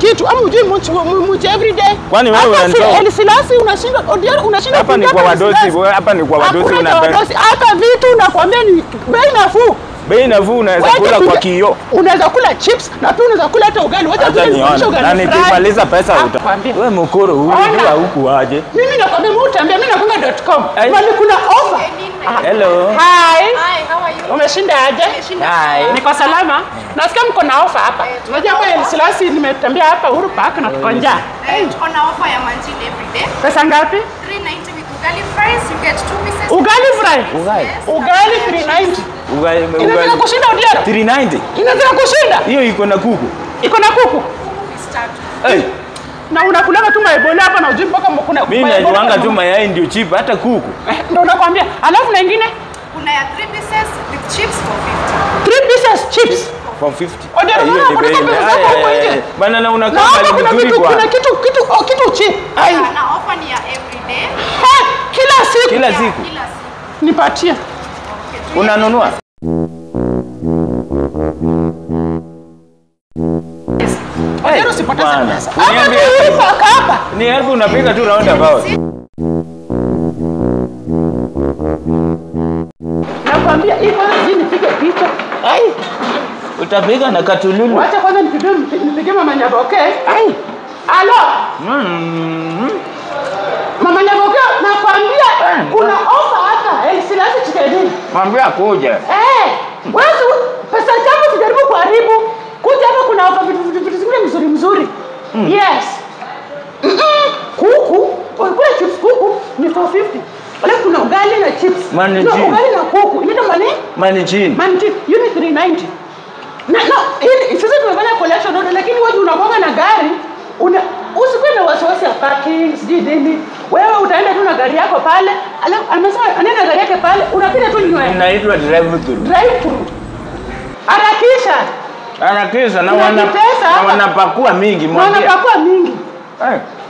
kitu ama ujui muchi muchi every day. Kwani wewe Hata unanitoa- si- El Silasi unashinda Odiero unashinda Hapa ni kuingia kwa El wadosi, Silasi. hapa ni kwa wadosi Hakuna cha unapenda. wadosi. Hata vitu nakwambia ni bei nafuu. Bei nafuu unaweza Wacha kula kwa kuja- kioo. Unaweza kula chips na pia unaweza kula hata ugali. Wacha Acha kuja nifundishe nione. ugali Na fry. nikimaliza pesa uta. Nakwambia. Wewe mkoro huyu Ona. jua huku aje. Mimi nakwambia mimi utambia mimi nakunga.com. Ai. Mali kuna offer. Hello. Hi. Hi, how are you? Umeshinda aje? Hi. Niko salama. Nasikia mko na ofa hapa. Unajua hapa El Silasi nimetembea hapa Uhuru Park na tuko njaa. Eh, tuko na offer ya manjini every day. Pesa ngapi? 390 with ugali fries, you get two pieces. Ugali fry. Ugali. Ugali 390. Ugali Inaweza ugali. kushinda Odiero? 390. Inaweza kushinda? Hiyo iko na kuku. Iko na kuku. Start. Hey, Na unakulaga tu maebola hapa na ujui mpaka kuna mimi maebola najuanga kama- tu mayai ndio cheap hata kuku. Eh, Ndio nakwambia. Alafu na ingine Kuna ya three pieces with chips for 50. 3 pieces chips. For 50. Odiero, Eh, hiyo mbona ni kuna bei. pesa Ay, zako huko ay, nje? ay. Bana na unakaa Naona mahali kuna mzuri kitu kwa. kuna kitu kitu oh, kitu cheap. Ai. Yeah, na offer ni ya every day. Eh, Kila siku Kila Yeah, siku. Kila siku. nipatie. Okay, Unanunua? Odiero usipoteze bwana. pesa. Hapa Uniambie- tu hivyo hapa. Ni elfu unapiga tu round about. Nakwambia hii kwanza sijui nipige picha. Ai. Utapiga na katululu. Wacha kwanza nipige nipige mama Nyaboke. Ai. Alo. Mm. Mama Nyaboke nakwambia kuna ofa hata. Eh, silasi chikeni. Mwambie kuja. Eh, wewe pesa zako sijaribu kuharibu. Kuja hapa kuna ofa vitu vitu vitu zingine mzuri mzuri. Yes. Mm-mm. Kuku, ukikula chips kuku ni 450. Alafu kuna ugali na chips. Mani No, ji. ugali na kuku. Inaitwa mani? Mani chini. Manti, hiyo ni 390. Na no, hii sisi tumefanya collection order lakini wewe unakuwa na gari una usikuwe na wasiwasi ya parking sijui nini. Wewe utaenda tu na gari yako pale, alafu amesema anaenda gari yake pale, unapiga tu nywe. Inaitwa drive through. Drive through. Harakisha. Harakisha na Kuna wana kipesa na hapa. wanapakua mingi Na mwambie. unapakua mingi. Eh,